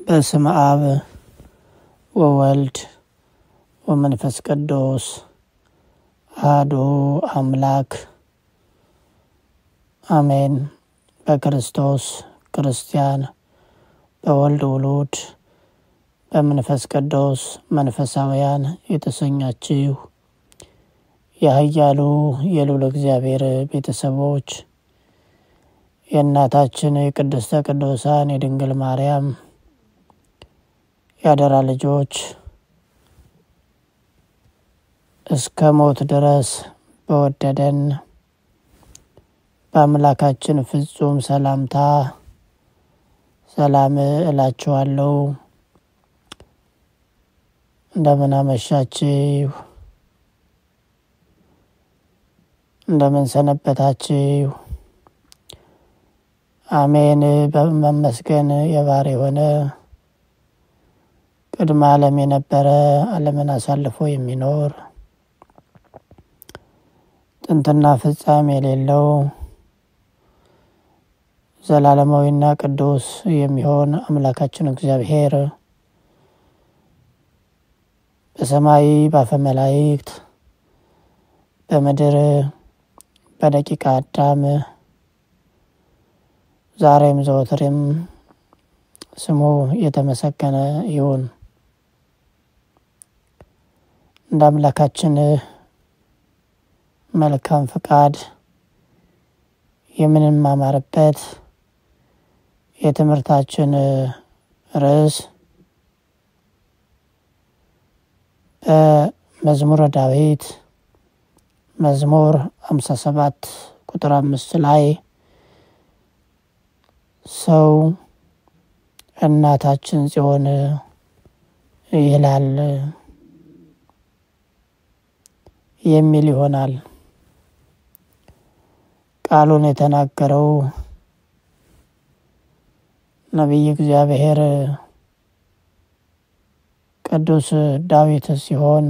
በስመ አብ ወወልድ ወመንፈስ ቅዱስ አሐዱ አምላክ አሜን። በክርስቶስ ክርስቲያን፣ በወልድ ውሉድ፣ በመንፈስ ቅዱስ መንፈሳውያን የተሰኛችሁ የኃያሉ የልዑል እግዚአብሔር ቤተሰቦች የእናታችን የቅድስተ ቅዱሳን የድንግል ማርያም ያደራ ልጆች እስከ ሞት ድረስ በወደደን በአምላካችን ፍጹም ሰላምታ ሰላም እላችኋለሁ። እንደምን አመሻችሁ? እንደምን ሰነበታችሁ? አሜን። በመመስገን የባህር የሆነ ቅድመ ዓለም የነበረ ዓለምን አሳልፎ የሚኖር ጥንትና ፍጻሜ የሌለው ዘላለማዊና ቅዱስ የሚሆን አምላካችን እግዚአብሔር በሰማይ ባፈ መላእክት በምድር በደቂቀ አዳም ዛሬም ዘወትርም ስሙ የተመሰገነ ይሁን። እንደ አምላካችን መልካም ፍቃድ የምንማማርበት የትምህርታችን ርዕስ በመዝሙረ ዳዊት መዝሙር ሃምሳ ሰባት ቁጥር አምስት ላይ ሰው እናታችን ጽዮን ይላል የሚል ይሆናል። ቃሉን የተናገረው ነቢይ እግዚአብሔር ቅዱስ ዳዊት ሲሆን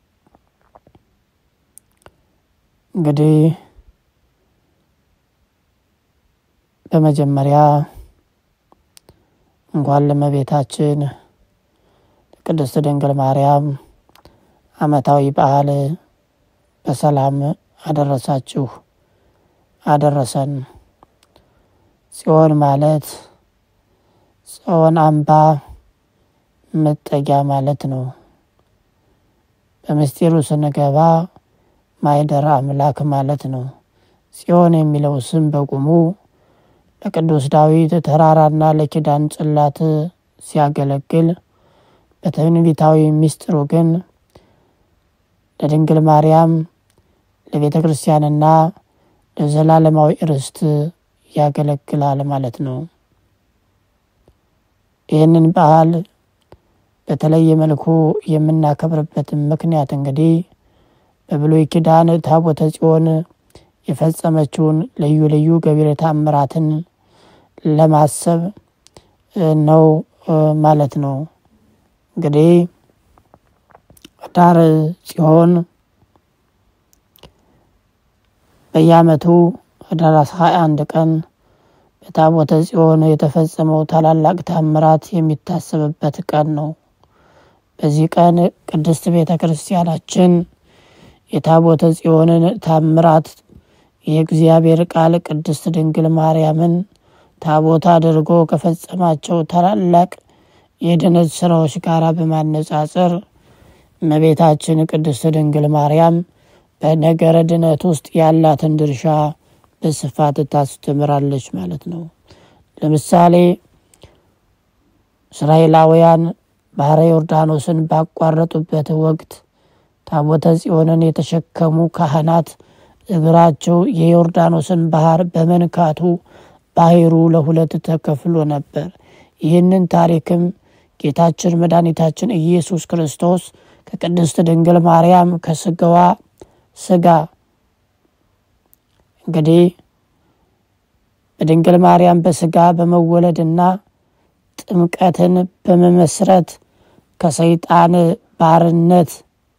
እንግዲህ በመጀመሪያ እንኳን ለእመቤታችን ቅድስት ድንግል ማርያም ዓመታዊ በዓል በሰላም አደረሳችሁ አደረሰን። ጽዮን ማለት ጽዮን አምባ መጠጊያ ማለት ነው። በምስጢሩ ስንገባ ማይደር አምላክ ማለት ነው። ጽዮን የሚለው ስም በቁሙ ለቅዱስ ዳዊት ተራራና ለኪዳን ጽላት ሲያገለግል በትንቢታዊ ምስጢሩ ግን ለድንግል ማርያም ለቤተ ክርስቲያንና ለዘላለማዊ ርስት ያገለግላል ማለት ነው። ይህንን በዓል በተለየ መልኩ የምናከብርበትን ምክንያት እንግዲህ በብሉይ ኪዳን ታቦተ ጽዮን የፈጸመችውን ልዩ ልዩ ገቢረ ተአምራትን ለማሰብ ነው ማለት ነው። እንግዲህ ኅዳር ጽዮን በየዓመቱ ኅዳር ሃያ አንድ ቀን በታቦተ ጽዮን የተፈጸመው ታላላቅ ተአምራት የሚታሰብበት ቀን ነው። በዚህ ቀን ቅድስት ቤተ ክርስቲያናችን የታቦተ ጽዮንን ታምራት የእግዚአብሔር ቃል ቅድስት ድንግል ማርያምን ታቦት አድርጎ ከፈጸማቸው ታላላቅ የድነት ስራዎች ጋር በማነጻጸር እመቤታችን ቅድስት ድንግል ማርያም በነገረ ድነት ውስጥ ያላትን ድርሻ በስፋት ታስተምራለች ማለት ነው። ለምሳሌ እስራኤላውያን ባህረ ዮርዳኖስን ባቋረጡበት ወቅት ታቦተ ጽዮንን የተሸከሙ ካህናት እግራቸው የዮርዳኖስን ባህር በመንካቱ ባህሩ ለሁለት ተከፍሎ ነበር። ይህንን ታሪክም ጌታችን መድኃኒታችን ኢየሱስ ክርስቶስ ከቅድስት ድንግል ማርያም ከስጋዋ ስጋ እንግዲህ በድንግል ማርያም በስጋ በመወለድና ጥምቀትን በመመስረት ከሰይጣን ባርነት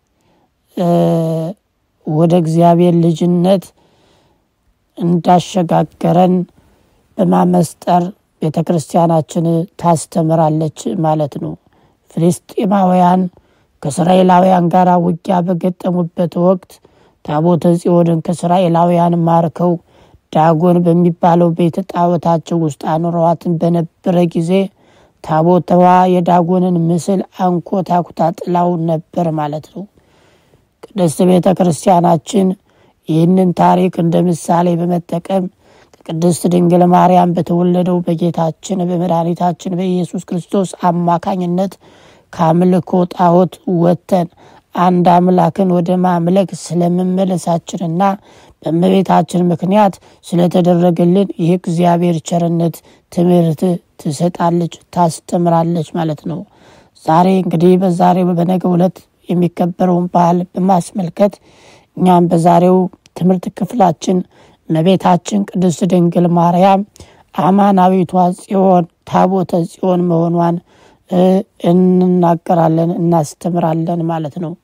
ወደ እግዚአብሔር ልጅነት እንዳሸጋገረን በማመስጠር ቤተ ክርስቲያናችን ታስተምራለች ማለት ነው። ፍልስጤማውያን ከእስራኤላውያን ጋር ውጊያ በገጠሙበት ወቅት ታቦተ ጽዮንን ከእስራኤላውያን ማርከው ዳጎን በሚባለው ቤተ ጣዖታቸው ውስጥ አኑረዋትን በነበረ ጊዜ ታቦተዋ የዳጎንን ምስል አንኮታኩታ ጥላው ነበር ማለት ነው። ቅድስት ቤተ ክርስቲያናችን ይህንን ታሪክ እንደ ምሳሌ በመጠቀም ከቅድስት ድንግል ማርያም በተወለደው በጌታችን በመድኃኒታችን በኢየሱስ ክርስቶስ አማካኝነት ከአምልኮ ጣዖት ወጥተን አንድ አምላክን ወደ ማምለክ ስለመመለሳችንና በእመቤታችን ምክንያት ስለተደረገልን ይህ እግዚአብሔር ቸርነት ትምህርት ትሰጣለች፣ ታስተምራለች ማለት ነው። ዛሬ እንግዲህ በዛሬው በነገው ዕለት የሚከበረውን በዓል በማስመልከት እኛም በዛሬው ትምህርት ክፍላችን እመቤታችን ቅድስት ድንግል ማርያም አማናዊቷ ጽዮን ታቦተ ጽዮን መሆኗን እንናገራለን፣ እናስተምራለን ማለት ነው።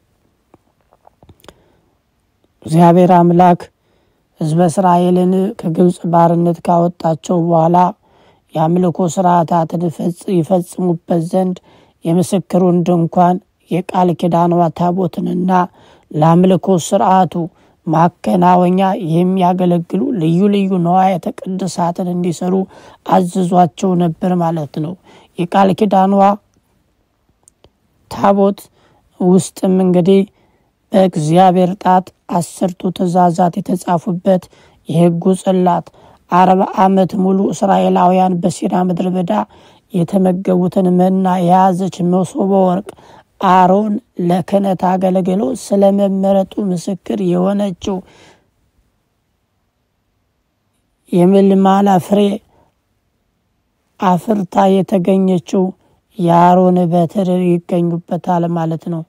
እግዚአብሔር አምላክ ሕዝበ እስራኤልን ከግብፅ ባርነት ካወጣቸው በኋላ የአምልኮ ስርዓታትን ይፈጽሙበት ዘንድ የምስክሩን ድንኳን የቃል ኪዳኗ ታቦትንና ለአምልኮ ስርዓቱ ማከናወኛ የሚያገለግሉ ልዩ ልዩ ነዋያተ ቅድሳትን እንዲሰሩ አዝዟቸው ነበር ማለት ነው። የቃል ኪዳኗ ታቦት ውስጥም እንግዲህ በእግዚአብሔር ጣት አስርቱ ትእዛዛት የተጻፉበት የሕጉ ጽላት አርባ ዓመት ሙሉ እስራኤላውያን በሲና ምድረ በዳ የተመገቡትን መና የያዘች መሶበ ወርቅ አሮን ለክህነት አገልግሎ ስለ መመረጡ ምስክር የሆነችው የምልማላ ፍሬ አፍርታ የተገኘችው የአሮን በትር ይገኙበታል ማለት ነው።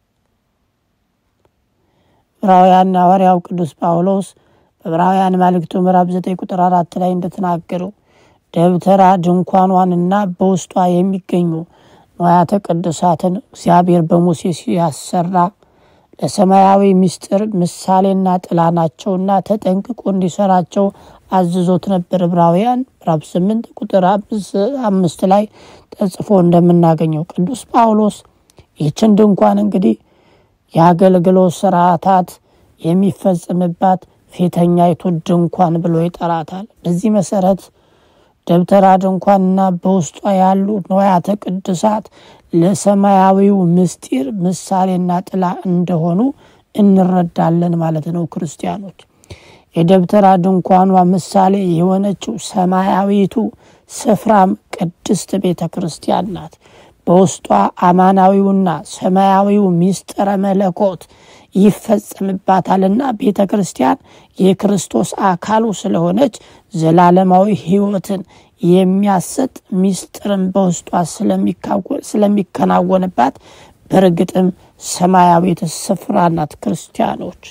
ዕብራውያን ሐዋርያው ቅዱስ ጳውሎስ በዕብራውያን መልእክቱ ምዕራፍ ዘጠኝ ቁጥር አራት ላይ እንደተናገረው ደብተራ ድንኳኗንና በውስጧ የሚገኙ ንዋያተ ቅዱሳትን እግዚአብሔር በሙሴ ሲያሰራ ለሰማያዊ ምስጢር ምሳሌና ጥላ ናቸውና ተጠንቅቆ እንዲሰራቸው አዝዞት ነበር። ዕብራውያን ምዕራፍ ስምንት ቁጥር አምስት ላይ ተጽፎ እንደምናገኘው ቅዱስ ጳውሎስ ይህችን ድንኳን እንግዲህ የአገልግሎት ስርዓታት የሚፈጽምባት ፊተኛይቱ ድንኳን ብሎ ይጠራታል። በዚህ መሰረት ደብተራ ድንኳንና በውስጧ ያሉ ንዋያተ ቅዱሳት ለሰማያዊው ምስጢር ምሳሌና ጥላ እንደሆኑ እንረዳለን ማለት ነው። ክርስቲያኖች የደብተራ ድንኳኗ ምሳሌ የሆነችው ሰማያዊቱ ስፍራም ቅድስት ቤተ ክርስቲያን ናት። በውስጧ አማናዊውና ሰማያዊው ምስጢረ መለኮት ይፈጸምባታልና ቤተ ክርስቲያን የክርስቶስ አካሉ ስለሆነች ዘላለማዊ ሕይወትን የሚያሰጥ ምስጢርን በውስጧ ስለሚከናወንባት በእርግጥም ሰማያዊት ስፍራ ናት። ክርስቲያኖች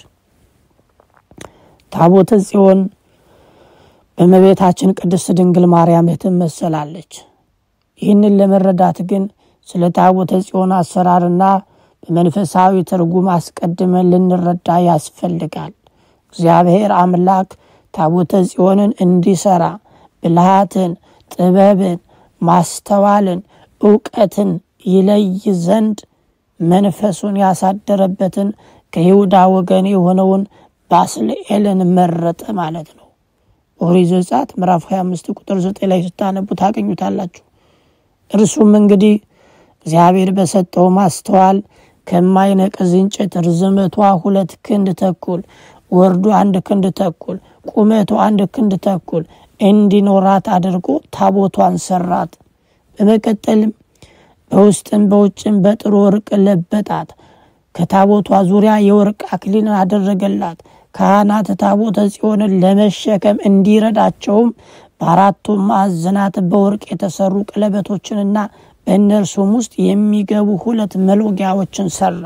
ታቦተ ጽዮን በእመቤታችን ቅድስት ድንግል ማርያም ትመሰላለች። ይህንን ለመረዳት ግን ስለ ታቦተ ጽዮን አሰራርና በመንፈሳዊ ትርጉም አስቀድመን ልንረዳ ያስፈልጋል። እግዚአብሔር አምላክ ታቦተ ጽዮንን እንዲሰራ ብልሃትን፣ ጥበብን፣ ማስተዋልን፣ እውቀትን ይለይ ዘንድ መንፈሱን ያሳደረበትን ከይሁዳ ወገን የሆነውን ባስልኤልን መረጠ ማለት ነው። ኦሪት ዘጸአት ምዕራፍ 25 ቁጥር 9 ላይ ስታነቡ ታገኙታላችሁ። እርሱም እንግዲህ እግዚአብሔር በሰጠው ማስተዋል ከማይነቅዝ እንጨት ርዝመቷ ሁለት ክንድ ተኩል ወርዱ አንድ ክንድ ተኩል ቁመቱ አንድ ክንድ ተኩል እንዲኖራት አድርጎ ታቦቷን ሰራት። በመቀጠልም በውስጥም በውጭም በጥሩ ወርቅ ለበጣት። ከታቦቷ ዙሪያ የወርቅ አክሊልን አደረገላት። ካህናት ታቦተ ጽዮንን ለመሸከም እንዲረዳቸውም በአራቱም ማዕዘናት በወርቅ የተሰሩ ቀለበቶችንና በእነርሱም ውስጥ የሚገቡ ሁለት መሎጊያዎችን ሰራ።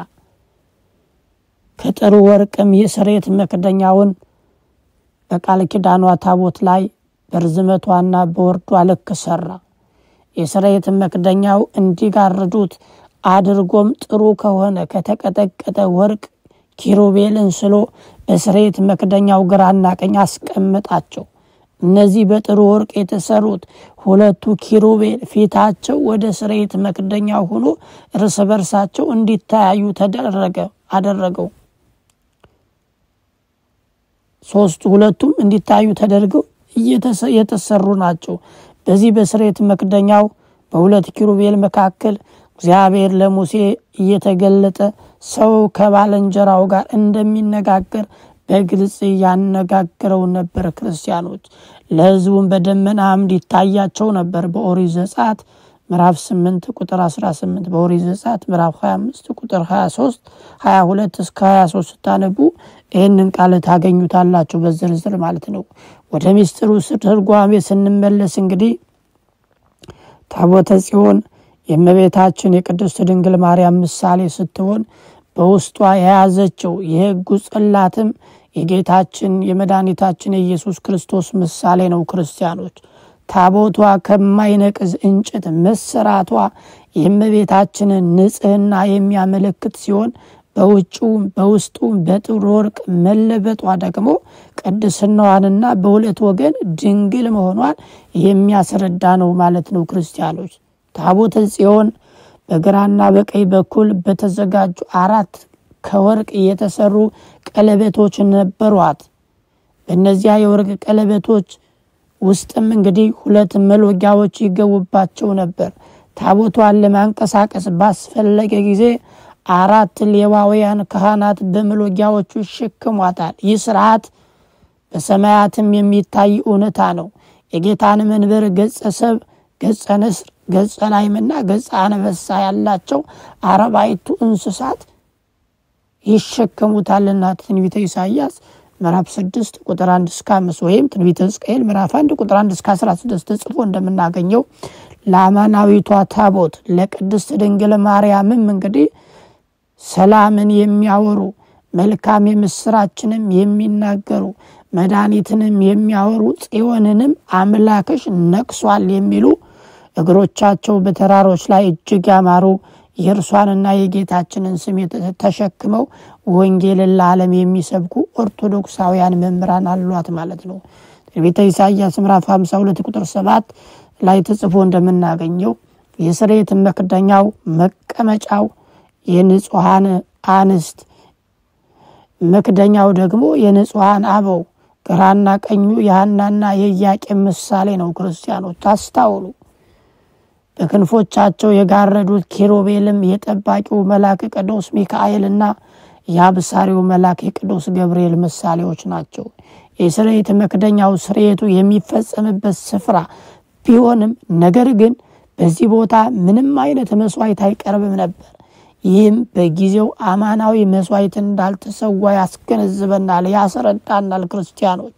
ከጥሩ ወርቅም የስርየት መክደኛውን በቃል ኪዳኗ ታቦት ላይ በርዝመቷና በወርዷ ልክ ሰራ። የስርየት መክደኛው እንዲጋርዱት አድርጎም ጥሩ ከሆነ ከተቀጠቀጠ ወርቅ ኪሩቤልን ስሎ በስርየት መክደኛው ግራና ቀኝ አስቀምጣቸው። እነዚህ በጥሩ ወርቅ የተሰሩት ሁለቱ ኪሩቤል ፊታቸው ወደ ስርየት መክደኛ ሆኖ እርስ በርሳቸው እንዲተያዩ ተደረገ አደረገው። ሶስቱ ሁለቱም እንዲታዩ ተደርገው የተሰሩ ናቸው። በዚህ በስርየት መክደኛው በሁለት ኪሩቤል መካከል እግዚአብሔር ለሙሴ እየተገለጠ ሰው ከባልንጀራው ጋር እንደሚነጋገር በግልጽ ያነጋግረው ነበር። ክርስቲያኖች ለሕዝቡም በደመና አምድ ይታያቸው ነበር። በኦሪት ዘጸአት ምዕራፍ 8 ቁጥር 18 በኦሪት ዘጸአት ምዕራፍ 25 ቁጥር 23 22 እስከ 23 ስታነቡ ይህንን ቃል ታገኙታላችሁ በዝርዝር ማለት ነው። ወደ ሚስጥሩ ትርጓሜ ስንመለስ እንግዲህ ታቦተ ጽዮን የእመቤታችን የቅድስት ድንግል ማርያም ምሳሌ ስትሆን በውስጧ የያዘችው የሕጉ ጽላትም የጌታችን የመድኃኒታችን የኢየሱስ ክርስቶስ ምሳሌ ነው። ክርስቲያኖች ታቦቷ ከማይነቅዝ እንጨት መሰራቷ የእመቤታችንን ንጽሕና የሚያመለክት ሲሆን በውጭውም በውስጡም በጥሩ ወርቅ መለበጧ ደግሞ ቅድስናዋንና በሁለት ወገን ድንግል መሆኗን የሚያስረዳ ነው ማለት ነው። ክርስቲያኖች ታቦተ ጽዮን በግራና በቀኝ በኩል በተዘጋጁ አራት ከወርቅ የተሰሩ ቀለበቶች ነበሯት። በእነዚያ የወርቅ ቀለበቶች ውስጥም እንግዲህ ሁለት መሎጊያዎች ይገቡባቸው ነበር። ታቦቷን ለማንቀሳቀስ ባስፈለገ ጊዜ አራት ሌዋውያን ካህናት በመሎጊያዎቹ ይሸክሟታል። ይህ ስርዓት በሰማያትም የሚታይ እውነታ ነው። የጌታን መንበር ገጸ ሰብ፣ ገጸ ንስር፣ ገጸ ላይምና ገጸ አንበሳ ያላቸው አርባዕቱ እንስሳት ይሸከሙታልና ትንቢተ ኢሳይያስ ምዕራፍ ስድስት ቁጥር አንድ እስከ አምስት ወይም ትንቢተ ሕዝቅኤል ምዕራፍ አንድ ቁጥር አንድ እስከ አስራ ስድስት ተጽፎ እንደምናገኘው ለአማናዊቷ ታቦት ለቅድስት ድንግል ማርያምም እንግዲህ ሰላምን የሚያወሩ መልካም የምስራችንም የሚናገሩ መድኃኒትንም የሚያወሩ ጽዮንንም አምላክሽ ነቅሷል የሚሉ እግሮቻቸው በተራሮች ላይ እጅግ ያማሩ የእርሷንና የጌታችንን ስም ተሸክመው ወንጌልን ለዓለም የሚሰብኩ ኦርቶዶክሳውያን መምህራን አሏት ማለት ነው። ትንቢተ ኢሳይያስ ምዕራፍ 52 ቁጥር 7 ላይ ተጽፎ እንደምናገኘው የስርየት መክደኛው መቀመጫው የንጹሐን አንስት መክደኛው ደግሞ የንጹሐን አበው ግራና ቀኙ የሐናና የኢያቄም ምሳሌ ነው። ክርስቲያኖች አስታውሉ። በክንፎቻቸው የጋረዱት ኪሩቤልም የጠባቂው መልአክ ቅዱስ ሚካኤልና የአብሳሪው መልአክ የቅዱስ ገብርኤል ምሳሌዎች ናቸው። የስርየት መክደኛው ስርየቱ የሚፈጸምበት ስፍራ ቢሆንም ነገር ግን በዚህ ቦታ ምንም አይነት መስዋዕት አይቀርብም ነበር። ይህም በጊዜው አማናዊ መስዋዕት እንዳልተሰዋ ያስገነዝበናል፣ ያስረዳናል። ክርስቲያኖች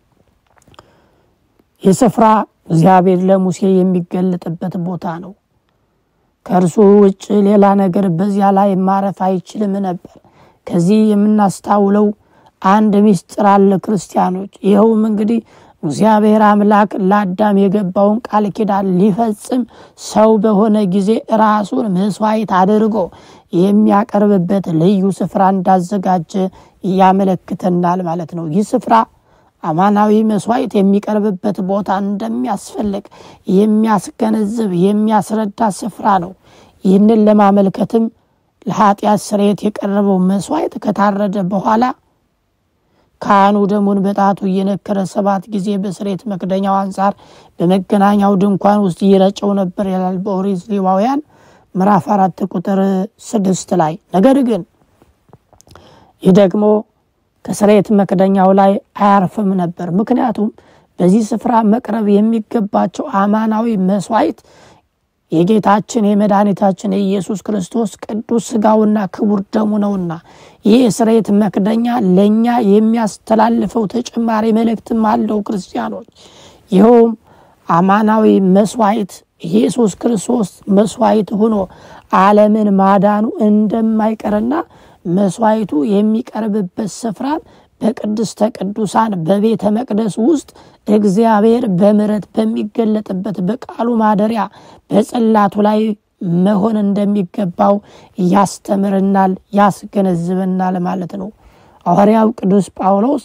ይህ ስፍራ እግዚአብሔር ለሙሴ የሚገለጥበት ቦታ ነው። ከእርሱ ውጭ ሌላ ነገር በዚያ ላይ ማረፍ አይችልም ነበር። ከዚህ የምናስታውለው አንድ ምስጢር አለ ክርስቲያኖች። ይኸውም እንግዲህ እግዚአብሔር አምላክ ለአዳም የገባውን ቃል ኪዳን ሊፈጽም ሰው በሆነ ጊዜ ራሱን መስዋዕት አድርጎ የሚያቀርብበት ልዩ ስፍራ እንዳዘጋጀ ያመለክተናል ማለት ነው። ይህ ስፍራ አማናዊ መስዋዕት የሚቀርብበት ቦታ እንደሚያስፈልግ የሚያስገነዝብ የሚያስረዳ ስፍራ ነው። ይህንን ለማመልከትም ለኃጢአት ስርየት የቀረበው መስዋዕት ከታረደ በኋላ ካህኑ ደሙን በጣቱ እየነከረ ሰባት ጊዜ በስርየት መክደኛው አንጻር በመገናኛው ድንኳን ውስጥ ይረጨው ነበር ይላል በኦሪት ሌዋውያን ምዕራፍ አራት ቁጥር ስድስት ላይ። ነገር ግን ይህ ደግሞ ከስርየት መክደኛው ላይ አያርፍም ነበር። ምክንያቱም በዚህ ስፍራ መቅረብ የሚገባቸው አማናዊ መስዋዕት የጌታችን የመድኃኒታችን የኢየሱስ ክርስቶስ ቅዱስ ስጋውና ክቡር ደሙ ነውና ይህ የስርየት መክደኛ ለእኛ የሚያስተላልፈው ተጨማሪ መልእክትም አለው። ክርስቲያኖች ይኸውም አማናዊ መስዋዕት ኢየሱስ ክርስቶስ መስዋዕት ሆኖ ዓለምን ማዳኑ እንደማይቀርና መስዋዕቱ የሚቀርብበት ስፍራ በቅድስተ ቅዱሳን በቤተ መቅደስ ውስጥ እግዚአብሔር በምሕረት በሚገለጥበት በቃሉ ማደሪያ በጽላቱ ላይ መሆን እንደሚገባው ያስተምርናል፣ ያስገነዝበናል ማለት ነው። ሐዋርያው ቅዱስ ጳውሎስ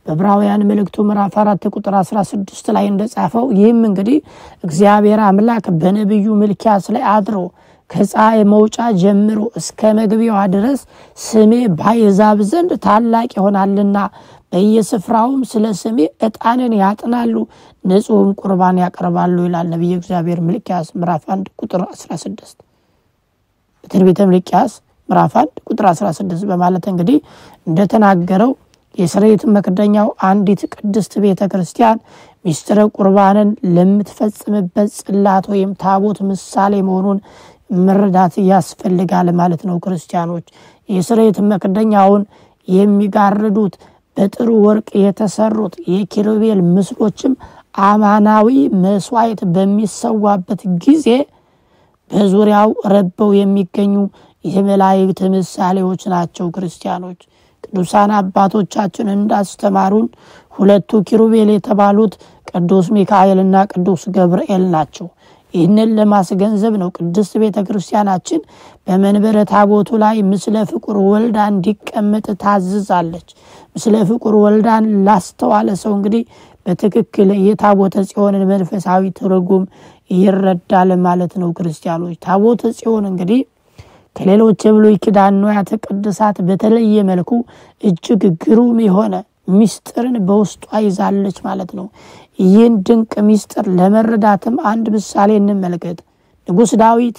በዕብራውያን መልእክቱ ምዕራፍ አራት ቁጥር 16 ላይ እንደጻፈው ይህም እንግዲህ እግዚአብሔር አምላክ በነቢዩ ሚልክያስ ላይ አድሮ ከፀሐይ መውጫ ጀምሮ እስከ መግቢያዋ ድረስ ስሜ ባሕዛብ ዘንድ ታላቅ ይሆናልና በየስፍራውም ስለ ስሜ ዕጣንን ያጥናሉ፣ ንጹሕም ቁርባን ያቀርባሉ ይላል ነቢየ እግዚአብሔር ሚልክያስ ምዕራፍ 1 ቁጥር 16 በትንቢተ ሚልክያስ ምዕራፍ 1 ቁጥር 16 በማለት እንግዲህ እንደተናገረው የስርየት መክደኛው አንዲት ቅድስት ቤተ ክርስቲያን ሚስጥረ ቁርባንን ለምትፈጽምበት ጽላት ወይም ታቦት ምሳሌ መሆኑን መረዳት ያስፈልጋል ማለት ነው። ክርስቲያኖች የስርየት መክደኛውን የሚጋርዱት በጥሩ ወርቅ የተሰሩት የኪሩቤል ምስሎችም አማናዊ መስዋዕት በሚሰዋበት ጊዜ በዙሪያው ረበው የሚገኙ የመላእክት ምሳሌዎች ናቸው። ክርስቲያኖች ቅዱሳን አባቶቻችን እንዳስተማሩን ሁለቱ ኪሩቤል የተባሉት ቅዱስ ሚካኤልና ቅዱስ ገብርኤል ናቸው። ይህንን ለማስገንዘብ ነው ቅድስት ቤተ ክርስቲያናችን በመንበረ ታቦቱ ላይ ምስለ ፍቁር ወልዳ እንዲቀመጥ ታዝዛለች። ምስለ ፍቁር ወልዳን ላስተዋለ ሰው እንግዲህ በትክክል የታቦተ ጽዮንን መንፈሳዊ ትርጉም ይረዳል ማለት ነው። ክርስቲያኖች ታቦተ ጽዮን እንግዲህ ከሌሎች የብሉይ ኪዳን ንዋያተ ቅድሳት በተለየ መልኩ እጅግ ግሩም የሆነ ሚስጥርን በውስጧ ይዛለች ማለት ነው። ይህን ድንቅ ሚስጥር ለመረዳትም አንድ ምሳሌ እንመልከት። ንጉሥ ዳዊት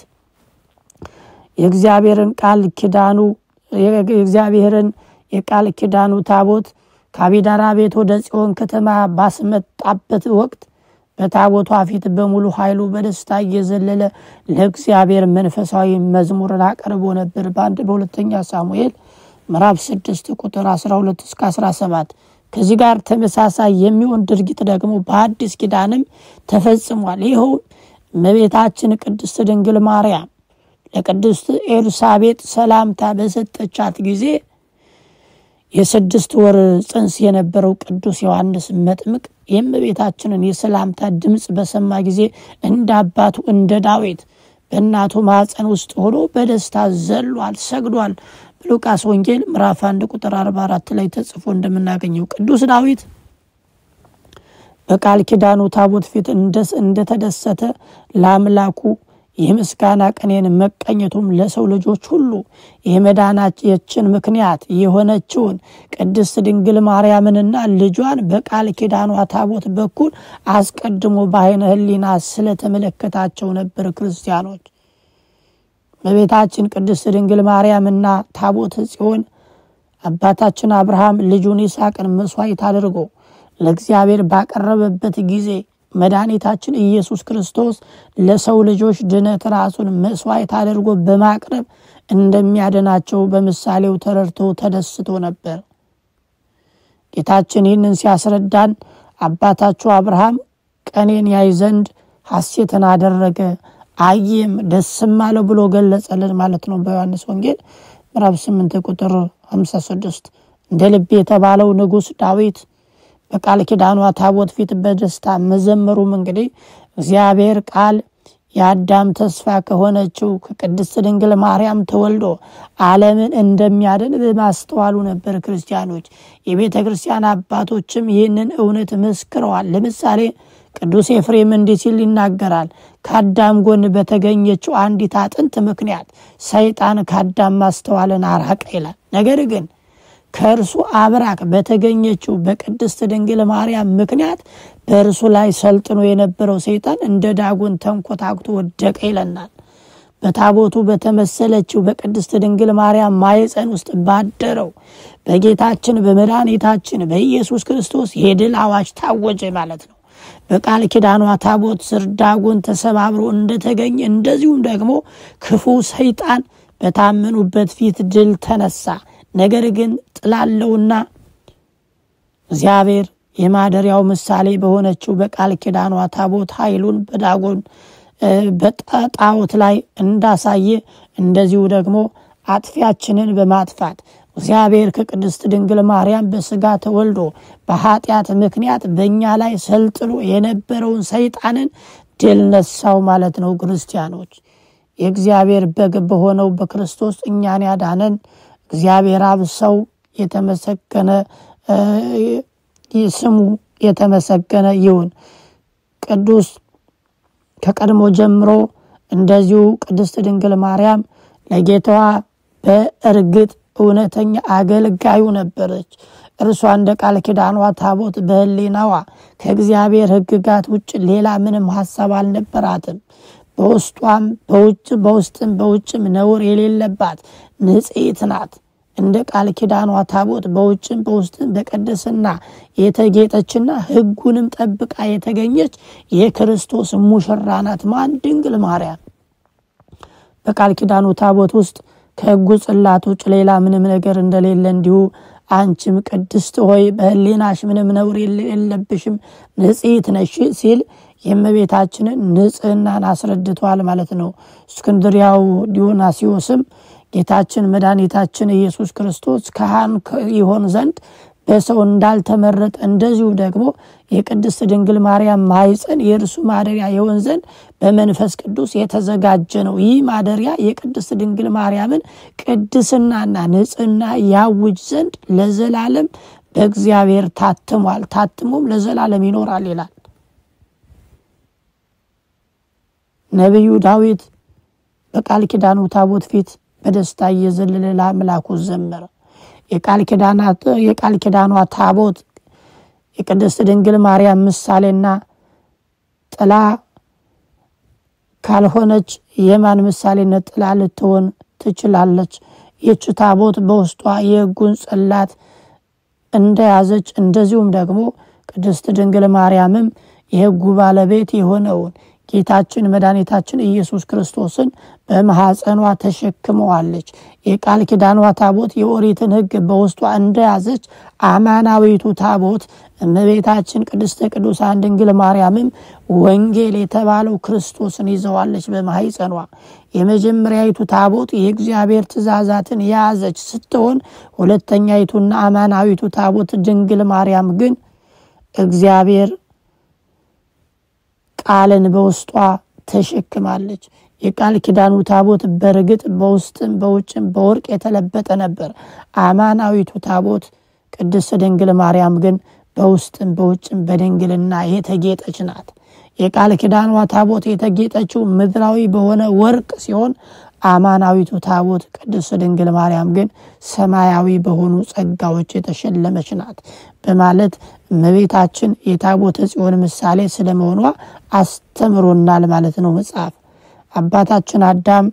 የእግዚአብሔርን ቃል ኪዳኑ የእግዚአብሔርን የቃል ኪዳኑ ታቦት ከአቢዳራ ቤት ወደ ጽዮን ከተማ ባስመጣበት ወቅት በታቦቷ ፊት በሙሉ ኃይሉ በደስታ እየዘለለ ለእግዚአብሔር መንፈሳዊ መዝሙርን አቀርቦ ነበር። በአንድ በሁለተኛ ሳሙኤል ምዕራፍ 6 ቁጥር 12 እስከ 17። ከዚህ ጋር ተመሳሳይ የሚሆን ድርጊት ደግሞ በአዲስ ኪዳንም ተፈጽሟል። ይኸው እመቤታችን ቅድስት ድንግል ማርያም ለቅድስት ኤልሳቤጥ ሰላምታ በሰጠቻት ጊዜ የስድስት ወር ጽንስ የነበረው ቅዱስ ዮሐንስ መጥምቅ የእመቤታችንን የሰላምታ ድምፅ በሰማ ጊዜ እንደ አባቱ እንደ ዳዊት በእናቱ ማኅፀን ውስጥ ሆኖ በደስታ ዘሏል፣ ሰግዷል። በሉቃስ ወንጌል ምዕራፍ አንድ ቁጥር 44 ላይ ተጽፎ እንደምናገኘው ቅዱስ ዳዊት በቃል ኪዳኑ ታቦት ፊት እንደተደሰተ ለአምላኩ የምስጋና ቅኔን መቀኘቱም ለሰው ልጆች ሁሉ የመዳናችን ምክንያት የሆነችውን ቅድስት ድንግል ማርያምንና ልጇን በቃል ኪዳኗ ታቦት በኩል አስቀድሞ በዓይነ ሕሊና ስለተመለከታቸው ነበር። ክርስቲያኖች በቤታችን ቅድስት ድንግል ማርያምና ታቦት ጽዮን አባታችን አብርሃም ልጁን ይስሐቅን መስዋዕት አድርጎ ለእግዚአብሔር ባቀረበበት ጊዜ መድኃኒታችን ኢየሱስ ክርስቶስ ለሰው ልጆች ድነት ራሱን መስዋዕት አድርጎ በማቅረብ እንደሚያድናቸው በምሳሌው ተረድቶ ተደስቶ ነበር። ጌታችን ይህንን ሲያስረዳን አባታችሁ አብርሃም ቀኔን ያይ ዘንድ ሐሴትን አደረገ አየም ደስም አለው ብሎ ገለጸልን ማለት ነው። በዮሐንስ ወንጌል ምዕራፍ 8 ቁጥር 56 እንደ ልብ የተባለው ንጉሥ ዳዊት በቃል ኪዳኗ ታቦት ፊት በደስታ መዘመሩም እንግዲህ እግዚአብሔር ቃል የአዳም ተስፋ ከሆነችው ከቅድስት ድንግል ማርያም ተወልዶ ዓለምን እንደሚያድን በማስተዋሉ ነበር። ክርስቲያኖች የቤተ ክርስቲያን አባቶችም ይህንን እውነት መስክረዋል። ለምሳሌ ቅዱስ ኤፍሬም እንዲህ ሲል ይናገራል። ከአዳም ጎን በተገኘችው አንዲት አጥንት ምክንያት ሰይጣን ከአዳም ማስተዋልን አራቀ ይላል። ነገር ግን ከእርሱ አብራክ በተገኘችው በቅድስት ድንግል ማርያም ምክንያት በእርሱ ላይ ሰልጥኖ የነበረው ሰይጣን እንደ ዳጎን ተንኮታኩቶ ወደቀ ይለናል። በታቦቱ በተመሰለችው በቅድስት ድንግል ማርያም ማኅፀን ውስጥ ባደረው በጌታችን በመድኃኒታችን በኢየሱስ ክርስቶስ የድል አዋጅ ታወጀ ማለት ነው። በቃል ኪዳኗ ታቦት ስር ዳጎን ተሰባብሮ እንደተገኘ እንደዚሁም ደግሞ ክፉ ሰይጣን በታመኑበት ፊት ድል ተነሳ። ነገር ግን ጥላለውና እግዚአብሔር የማደሪያው ምሳሌ በሆነችው በቃል ኪዳኗ ታቦት ኃይሉን በዳጎን በጣዖት ላይ እንዳሳየ እንደዚሁ ደግሞ አጥፊያችንን በማጥፋት እግዚአብሔር ከቅድስት ድንግል ማርያም በስጋ ተወልዶ በኃጢአት ምክንያት በእኛ ላይ ሰልጥኖ የነበረውን ሰይጣንን ድል ነሳው ማለት ነው። ክርስቲያኖች የእግዚአብሔር በግ በሆነው በክርስቶስ እኛን ያዳነን እግዚአብሔር አብ ሰው የተመሰገነ ስሙ የተመሰገነ ይሁን። ቅዱስ ከቀድሞ ጀምሮ እንደዚሁ ቅድስት ድንግል ማርያም ለጌታዋ በእርግጥ እውነተኛ አገልጋዩ ነበረች። እርሷ እንደ ቃል ኪዳኗ ታቦት በሕሊናዋ ከእግዚአብሔር ሕግጋት ውጭ ሌላ ምንም ሀሳብ አልነበራትም። በውስጧም በውጭ በውስጥም በውጭም ነውር የሌለባት ንጽሕት ናት። እንደ ቃል ኪዳኗ ታቦት በውጭም በውስጥም በቅድስና የተጌጠችና ሕጉንም ጠብቃ የተገኘች የክርስቶስ ሙሽራ ናት። ማን? ድንግል ማርያም። በቃል ኪዳኑ ታቦት ውስጥ ከሕጉ ጽላት ውጭ ሌላ ምንም ነገር እንደሌለ እንዲሁ አንቺም ቅድስት ሆይ በሕሊናሽ ምንም ነውር የለብሽም ንጽሕት ነሽ ሲል የእመቤታችንን ንጽሕናን አስረድቷል ማለት ነው። እስክንድሪያው ዲዮናሲዎስም ጌታችን መድኃኒታችን ኢየሱስ ክርስቶስ ካህን ይሆን ዘንድ በሰው እንዳልተመረጠ እንደዚሁ ደግሞ የቅድስት ድንግል ማርያም ማኅፀን የእርሱ ማደሪያ የሆን ዘንድ በመንፈስ ቅዱስ የተዘጋጀ ነው። ይህ ማደሪያ የቅድስት ድንግል ማርያምን ቅድስናና ንጽሕና ያውጅ ዘንድ ለዘላለም በእግዚአብሔር ታትሟል፣ ታትሞም ለዘላለም ይኖራል ይላል ነቢዩ ዳዊት በቃል ኪዳኑ ታቦት ፊት በደስታ እየዘለለ ለአምላኩ ዘመረ። የቃል ኪዳኗ ታቦት የቅድስት ድንግል ማርያም ምሳሌና ጥላ ካልሆነች የማን ምሳሌነት ጥላ ልትሆን ትችላለች? ይህች ታቦት በውስጧ የሕጉን ጽላት እንደያዘች እንደዚሁም ደግሞ ቅድስት ድንግል ማርያምም የሕጉ ባለቤት የሆነውን ጌታችን መድኃኒታችን ኢየሱስ ክርስቶስን በማኅፀኗ ተሸክመዋለች። የቃል ኪዳኗ ታቦት የኦሪትን ሕግ በውስጧ እንደያዘች አማናዊቱ ታቦት እመቤታችን ቅድስተ ቅዱሳን ድንግል ማርያምም ወንጌል የተባለው ክርስቶስን ይዘዋለች በማኅፀኗ። የመጀመሪያዊቱ ታቦት የእግዚአብሔር ትእዛዛትን የያዘች ስትሆን ሁለተኛይቱና አማናዊቱ ታቦት ድንግል ማርያም ግን እግዚአብሔር ቃልን በውስጧ ተሸክማለች። የቃል ኪዳኑ ታቦት በእርግጥ በውስጥም በውጭም በወርቅ የተለበጠ ነበር። አማናዊቱ ታቦት ቅድስት ድንግል ማርያም ግን በውስጥም በውጭም በድንግልና የተጌጠች ናት። የቃል ኪዳኗ ታቦት የተጌጠችው ምድራዊ በሆነ ወርቅ ሲሆን አማናዊቱ ታቦት ቅድስት ድንግል ማርያም ግን ሰማያዊ በሆኑ ጸጋዎች የተሸለመች ናት በማለት እመቤታችን የታቦተ ጽዮን ምሳሌ ስለመሆኗ አስተምሮናል ማለት ነው መጽሐፍ። አባታችን አዳም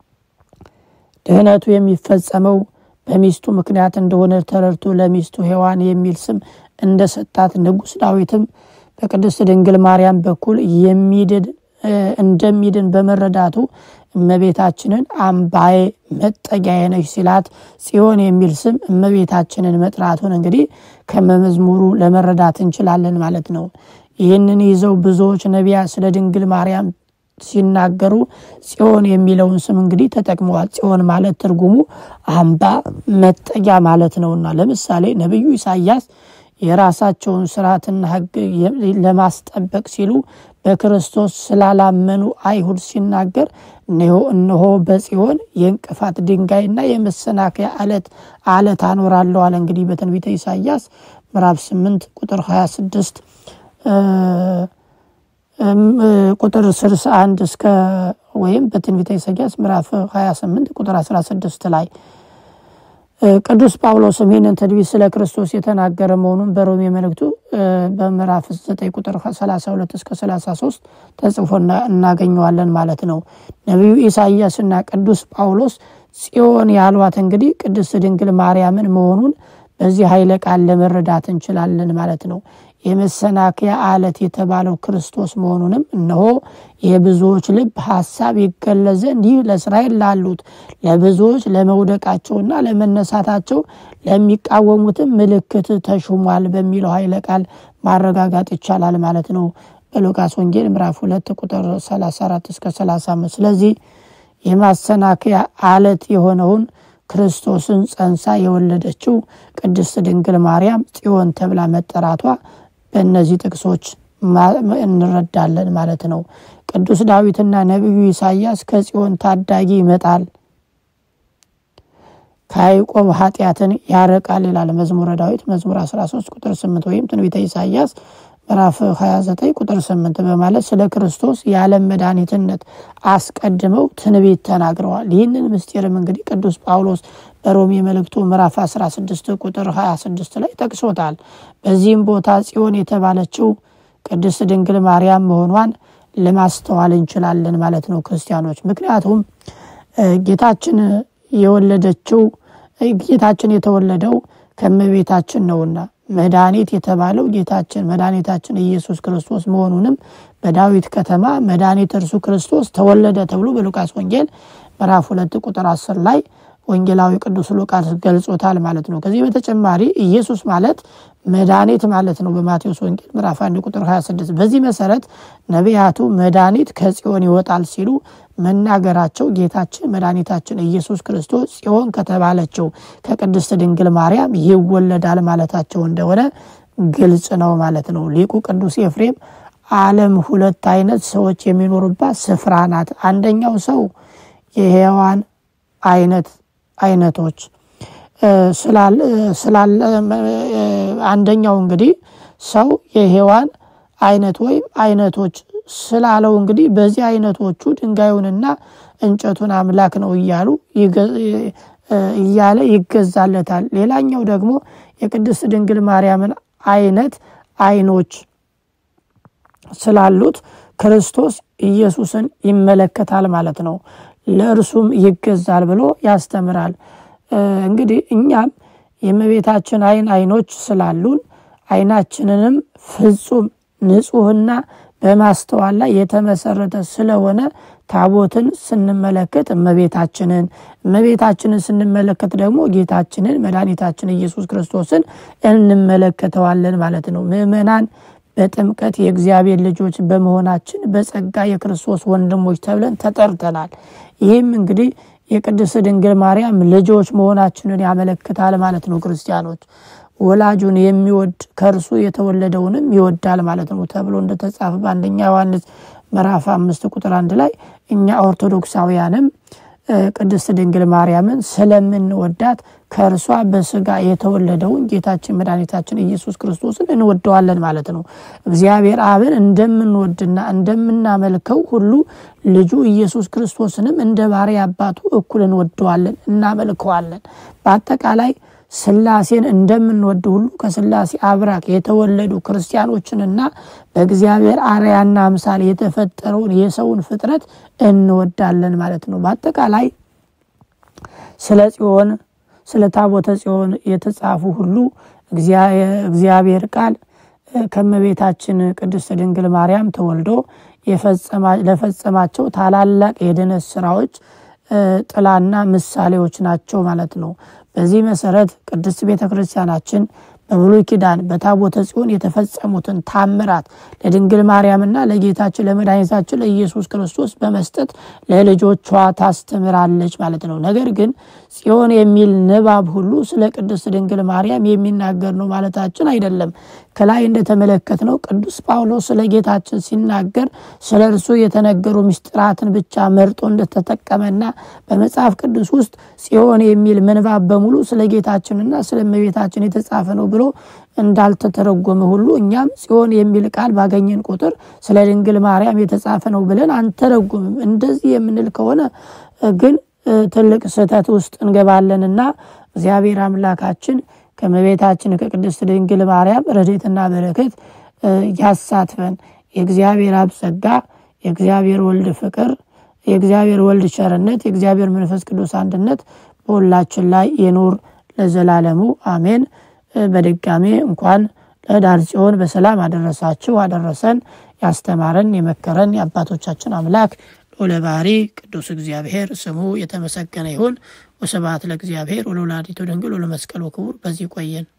ድህነቱ የሚፈጸመው በሚስቱ ምክንያት እንደሆነ ተረድቶ ለሚስቱ ሔዋን የሚል ስም እንደሰጣት ንጉሥ ዳዊትም በቅድስት ድንግል ማርያም በኩል የሚድን እንደሚድን በመረዳቱ እመቤታችንን አምባዬ መጠጊያዬ ነሽ ሲላት ጽዮን የሚል ስም እመቤታችንን መጥራቱን እንግዲህ ከመዝሙሩ ለመረዳት እንችላለን ማለት ነው። ይህንን ይዘው ብዙዎች ነቢያት ስለ ድንግል ማርያም ሲናገሩ ጽዮን የሚለውን ስም እንግዲህ ተጠቅመዋል። ጽዮን ማለት ትርጉሙ አምባ መጠጊያ ማለት ነውና ለምሳሌ ነቢዩ ኢሳያስ የራሳቸውን ስርዓትና ሕግ ለማስጠበቅ ሲሉ በክርስቶስ ስላላመኑ አይሁድ ሲናገር እነሆ በጽዮን የእንቅፋት ድንጋይና የመሰናከያ አለት አለት አኖራለሁ አለ። እንግዲህ በትንቢተ ኢሳያስ ምዕራፍ 8 ቁጥር 26 ቁጥር 61 እስከ ወይም በትንቢተ ኢሳያስ ምዕራፍ 28 ቁጥር 16 ላይ ቅዱስ ጳውሎስም ይህንን ትንቢት ስለ ክርስቶስ የተናገረ መሆኑን በሮሜ መልእክቱ በምዕራፍ 9 ቁጥር 32 እስከ 33 ተጽፎ እናገኘዋለን ማለት ነው። ነቢዩ ኢሳይያስና ቅዱስ ጳውሎስ ጽዮን ያሏት እንግዲህ ቅድስት ድንግል ማርያምን መሆኑን በዚህ ኃይለ ቃል ለመረዳት እንችላለን ማለት ነው። የመሰናከያ አለት የተባለው ክርስቶስ መሆኑንም እነሆ የብዙዎች ልብ ሐሳብ ይገለጽ ዘንድ ይህ ለእስራኤል ላሉት ለብዙዎች ለመውደቃቸውና ለመነሳታቸው ለሚቃወሙትም ምልክት ተሹሟል በሚለው ኃይለ ቃል ማረጋጋጥ ይቻላል ማለት ነው። በሉቃስ ወንጌል ምዕራፍ ሁለት ቁጥር 34 እስከ 35 ስለዚህ የማሰናከያ አለት የሆነውን ክርስቶስን ጸንሳ የወለደችው ቅድስት ድንግል ማርያም ጽዮን ተብላ መጠራቷ በእነዚህ ጥቅሶች እንረዳለን ማለት ነው። ቅዱስ ዳዊትና ነቢዩ ኢሳያስ ከጽዮን ታዳጊ ይመጣል፣ ከያዕቆብ ኃጢአትን ያረቃል ይላል መዝሙረ ዳዊት መዝሙር 13 ቁጥር 8 ወይም ትንቢተ ኢሳያስ ምዕራፍ 29 ቁጥር 8 በማለት ስለ ክርስቶስ የዓለም መድኃኒትነት አስቀድመው ትንቢት ተናግረዋል። ይህንን ምስጢርም እንግዲህ ቅዱስ ጳውሎስ በሮሜ መልእክቱ ምዕራፍ 16 ቁጥር 26 ላይ ጠቅሶታል። በዚህም ቦታ ጽዮን የተባለችው ቅድስት ድንግል ማርያም መሆኗን ለማስተዋል እንችላለን ማለት ነው ክርስቲያኖች። ምክንያቱም ጌታችን የወለደችው ጌታችን የተወለደው ከእመቤታችን ነውና መድኃኒት የተባለው ጌታችን መድኃኒታችን ኢየሱስ ክርስቶስ መሆኑንም በዳዊት ከተማ መድኃኒት እርሱ ክርስቶስ ተወለደ ተብሎ በሉቃስ ወንጌል ምዕራፍ ሁለት ቁጥር አስር ላይ ወንጌላዊ ቅዱስ ሉቃስ ገልጾታል ማለት ነው። ከዚህ በተጨማሪ ኢየሱስ ማለት መድኃኒት ማለት ነው በማቴዎስ ወንጌል ምዕራፍ 1 ቁጥር 26። በዚህ መሰረት ነቢያቱ መድኃኒት ከጽዮን ይወጣል ሲሉ መናገራቸው ጌታችን መድኃኒታችን ኢየሱስ ክርስቶስ ጽዮን ከተባለችው ከቅድስት ድንግል ማርያም ይወለዳል ማለታቸው እንደሆነ ግልጽ ነው ማለት ነው። ሊቁ ቅዱስ ኤፍሬም ዓለም ሁለት አይነት ሰዎች የሚኖሩባት ስፍራ ናት። አንደኛው ሰው የሔዋን አይነት አይነቶች ስላለ አንደኛው እንግዲህ ሰው የሔዋን አይነት ወይም አይነቶች ስላለው እንግዲህ በዚህ አይነቶቹ ድንጋዩንና እንጨቱን አምላክ ነው እያሉ እያለ ይገዛለታል። ሌላኛው ደግሞ የቅድስት ድንግል ማርያምን አይነት አይኖች ስላሉት ክርስቶስ ኢየሱስን ይመለከታል ማለት ነው። ለእርሱም ይገዛል ብሎ ያስተምራል። እንግዲህ እኛም የእመቤታችን አይን አይኖች ስላሉን አይናችንንም ፍጹም ንጹሕና በማስተዋል ላይ የተመሰረተ ስለሆነ ታቦትን ስንመለከት እመቤታችንን እመቤታችንን ስንመለከት ደግሞ ጌታችንን መድኃኒታችን ኢየሱስ ክርስቶስን እንመለከተዋለን ማለት ነው። ምእመናን በጥምቀት የእግዚአብሔር ልጆች በመሆናችን በጸጋ የክርስቶስ ወንድሞች ተብለን ተጠርተናል። ይህም እንግዲህ የቅድስት ድንግል ማርያም ልጆች መሆናችንን ያመለክታል ማለት ነው። ክርስቲያኖች ወላጁን የሚወድ ከእርሱ የተወለደውንም ይወዳል ማለት ነው ተብሎ እንደተጻፈ በአንደኛ ዮሐንስ ምዕራፍ አምስት ቁጥር አንድ ላይ እኛ ኦርቶዶክሳውያንም ቅድስት ድንግል ማርያምን ስለምንወዳት ከእርሷ በስጋ የተወለደውን ጌታችን መድኃኒታችን ኢየሱስ ክርስቶስን እንወደዋለን ማለት ነው። እግዚአብሔር አብን እንደምንወድና እንደምናመልከው ሁሉ ልጁ ኢየሱስ ክርስቶስንም እንደ ባሪያ አባቱ እኩል እንወደዋለን፣ እናመልከዋለን። በአጠቃላይ ስላሴን እንደምንወድ ሁሉ ከስላሴ አብራክ የተወለዱ ክርስቲያኖችንና በእግዚአብሔር አርያና አምሳል የተፈጠረውን የሰውን ፍጥረት እንወዳለን ማለት ነው። በአጠቃላይ ስለ ጽዮን ስለ ታቦተ ጽዮን የተጻፉ ሁሉ እግዚአብሔር ቃል ከእመቤታችን ቅድስት ድንግል ማርያም ተወልዶ ለፈጸማቸው ታላላቅ የድነት ስራዎች ጥላና ምሳሌዎች ናቸው ማለት ነው። በዚህ መሰረት ቅድስት ቤተ ክርስቲያናችን በብሉይ ኪዳን በታቦተ ጽዮን የተፈጸሙትን ታምራት ለድንግል ማርያምና ለጌታችን ለመድኃኒታችን ለኢየሱስ ክርስቶስ በመስጠት ለልጆቿ ታስተምራለች ማለት ነው። ነገር ግን ጽዮን የሚል ንባብ ሁሉ ስለ ቅድስት ድንግል ማርያም የሚናገር ነው ማለታችን አይደለም። ከላይ እንደተመለከት ነው ቅዱስ ጳውሎስ ስለ ጌታችን ሲናገር ስለ እርሱ የተነገሩ ምስጢራትን ብቻ መርጦ እንደተጠቀመና በመጽሐፍ ቅዱስ ውስጥ ጽዮን የሚል ምንባብ በሙሉ ስለ ጌታችንና ስለ እመቤታችን የተጻፈ ነው ብሎ እንዳልተተረጎመ ሁሉ እኛም ጽዮን የሚል ቃል ባገኘን ቁጥር ስለ ድንግል ማርያም የተጻፈ ነው ብለን አንተረጉምም። እንደዚህ የምንል ከሆነ ግን ትልቅ ስህተት ውስጥ እንገባለንና እግዚአብሔር አምላካችን ከመቤታችን ከቅድስት ድንግል ማርያም ረድኤትና በረከት ያሳትፈን። የእግዚአብሔር አብ ጸጋ፣ የእግዚአብሔር ወልድ ፍቅር፣ የእግዚአብሔር ወልድ ቸርነት፣ የእግዚአብሔር መንፈስ ቅዱስ አንድነት በሁላችን ላይ የኑር ለዘላለሙ አሜን። በድጋሜ እንኳን ለኅዳር ጽዮን በሰላም አደረሳችሁ አደረሰን። ያስተማረን የመከረን የአባቶቻችን አምላክ ልዑለ ባሕሪ ቅዱስ እግዚአብሔር ስሙ የተመሰገነ ይሁን። ወስብሐት ለእግዚአብሔር ወለወላዲቱ ድንግል ወለመስቀሉ ክቡር። በዚህ ቆየን።